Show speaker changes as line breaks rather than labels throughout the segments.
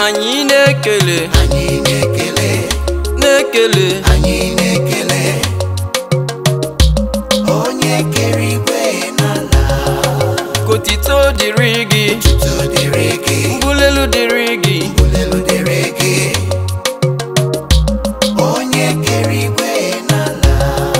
anyị na-ekele
anyị na-ekele
na-ekele
anyị na-ekele onye kere igwe n'ala
kotito dịrị gị
tutu dịrị gị
mbulelu dịrị gị
ulelu dịrị gị onye kere igwe n'ala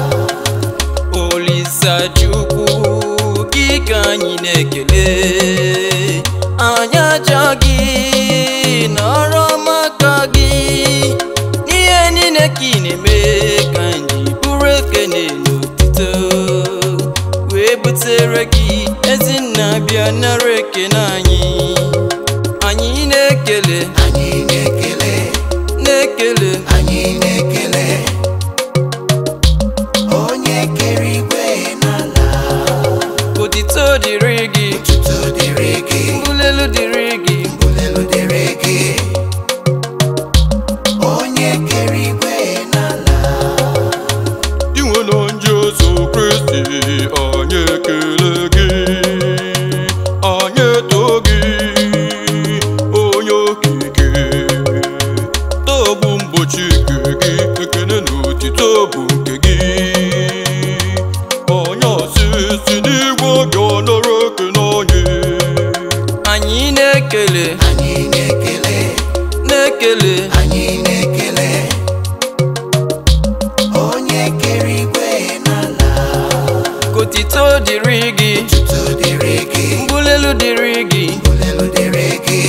olisa chukwu gị ka anyị na-ekele anyị aja gị na ọrụ ọma ka gị n'ihe niile ka ị na-eme ka anyị bụrụ ekene n'otito wee butere gị ezinna bịa nara ekene anyị anyị na-ekele
anyị na-ekele
na-ekele
anyị na-ekele onye kere igwe n'ala
otito dịrị gị
tutu dịrị gị
mbulelu dịrị gị
ulelu dịrị gị onye kere igwe n'ala
inwe na Jesu Kristi anyị ekele gị anyị eto gị onye okike tọbụ mgbochi nke gị ekele na otito bụ nke gị onye osisi n'igwe bịa nara ekele anyị
anyị na-ekele
anyị na-ekele
na-ekele
anyị na-ekele onye kere igwe n'ala
kotito dịrị gị
tutu dịrị gị
mbulelu dịrị gị
ulelu dịrị gị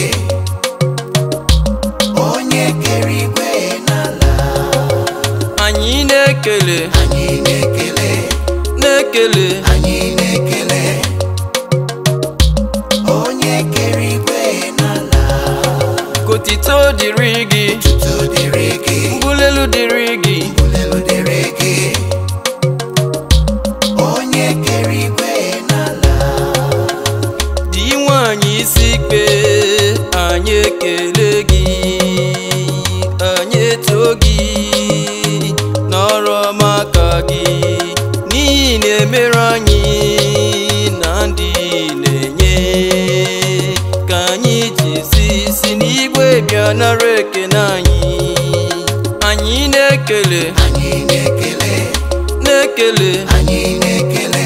onye kere igwe n'ala
anyị na-ekele
anyị na-ekele
na-ekele
anyị na-ekele onye kere igwe n'ala
kotito dịrị gị
tutu dịrị gị
mbulelu dịrị gị
ulelu dịrị gị onye kere igwe n'ala
dị nwanyị isi ikpe anyị ekele gị anyị eto gị n'ọrụ ọma ka gị n'ihi na-emere anyị na ndị na-enye ka anyị ji si si n'igwe bịa nara ekene anyị anyị na-ekele
anyị na-ekele
na-ekele
anyị na-ekele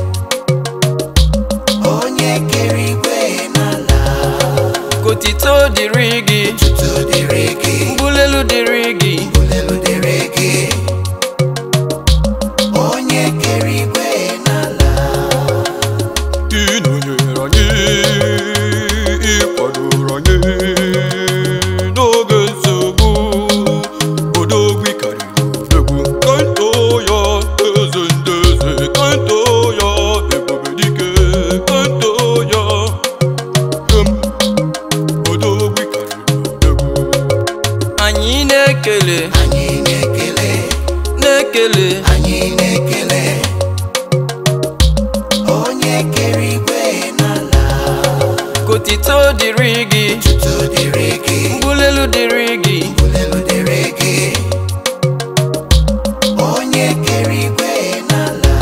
onye kere igwe n'ala
kotito dịrị gị
tutu dịrị gị
mbulelu dịrị gị
ulelu dịrị gị onye kere igwe n'ala
ị nọnyere anyị ị kwadoro anyị n'oge nsogbu odogwu karịrị odogwu kanto ya eze ndị eze kanto ya ebube dike kanto ya em odogwu karịrị odogwu
anyị na-ekele
anyị na-ekele
na-ekele
anyị na-ekele onye kere igwe n'ala
kotito dịrị gị
tutu dịrị gị
mbulelu dịrị gị
ulelu dịrị gị onye kere igwe n'ala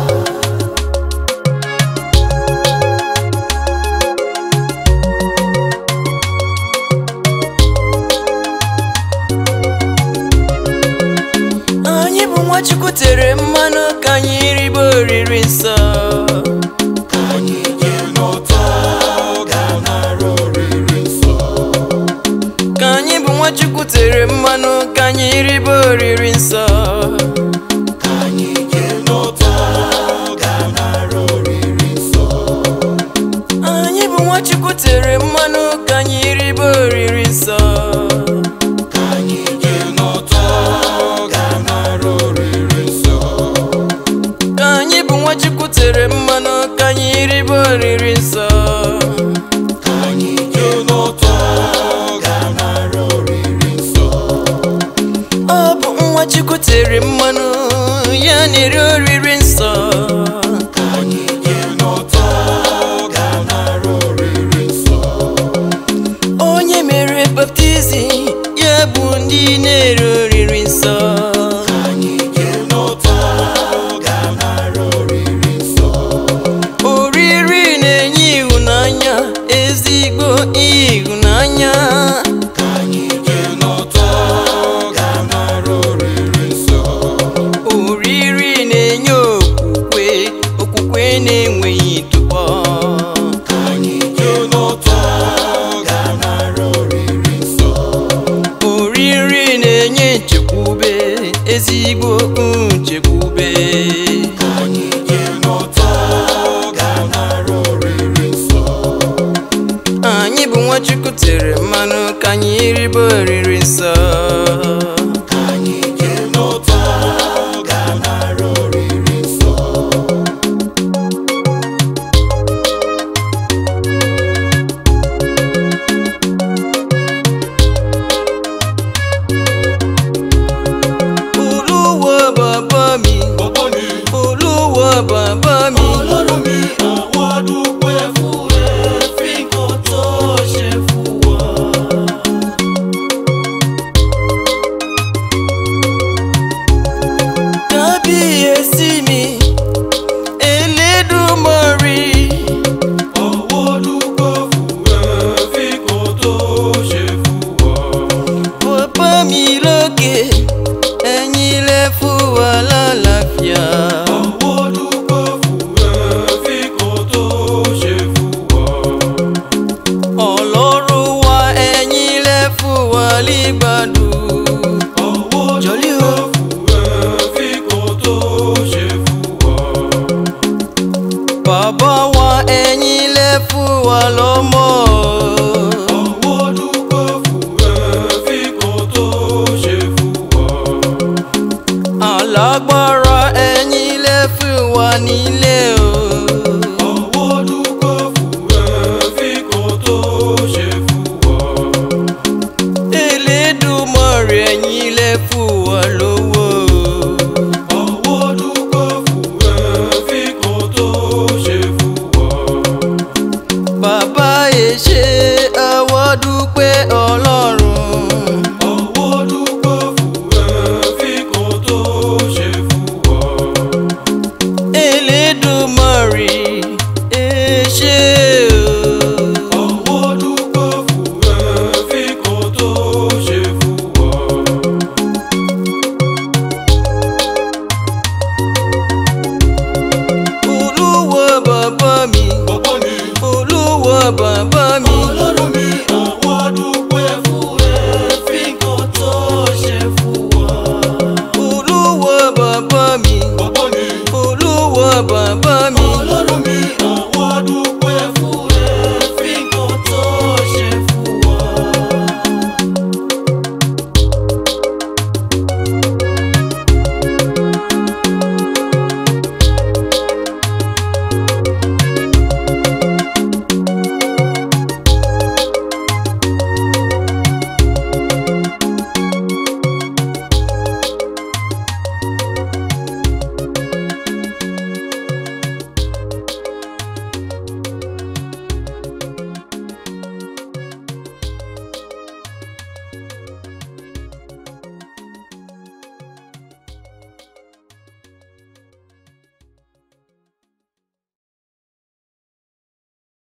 anyị bụ nwachukwu tere mmanụ ka anyị ribe oriri nsọ
ka anyị jee n'ụtọ gaa nara oriri nsọ
ka anyị bụ nwachukwu tere mmanụ ka anyị ribe oriri nsọ
ka anyị jee n'ụtọ gaa nara oriri nsọ
anyị bụ nwachukwu tere mmanụ ka anyị ribe oriri nsọ
ka anyị jee n'ụtọ gaa nara oriri nsọ
ka anyị bụ nwachukwu tere mmanụ ka anyị ribe oriri nsọ
ka anyị jee n'ụtọ gaa nara oriri nsọ
ọ bụ nwachukwu tere mmanụ ya na-eri oriri nsọ
ka anyị jee n'ụtọ gaa nara oriri nsọ
onye mere baptizim ya bụ ndị na-eri oriri nsọ
ka anyị jee n'ụtọ gaa nara oriri nsọ
oriri na-enye ịhụnanya ezigbo ịhụnanya
ka
nchekwube
anyị je n'ụtọ ga-anara oriri nsọ
anyị bụ nwachukwu tere mmanụ ka anyị ribe oriri nsọ
anyị je n'ụtọ ga-anara oriri nsọ
olúwa bàbá mi
bàbá mi
olúwa bàbá mi
ọlọ́run mi àwọn dúpẹ́ fún ẹ fi kò tó ṣe fún wa.
kábíyèsí mi elédùmarè
àwọn dúpẹ́ fún ẹ fi kò tó ṣe fún wa.
bàbá mi lókè ẹ̀yin lẹ fún wa lálàáfíà
àwọn dúpẹ́ fún ẹ fi kò tó ṣe fún wa.
ọlọ́run wa ẹ̀yin lẹ fún wa lígbàdùn
àwọn
Jolly o.
dúpẹ́ fún ẹ fi kò tó ṣe fún wa.
bàbá wa ẹ̀yin lẹ fún wa lọ́mọ
àwọn dúpẹ́ fún ẹ fi kò tó ṣe fún wa.
alágbára ẹ̀yin lẹ fún wa nílé o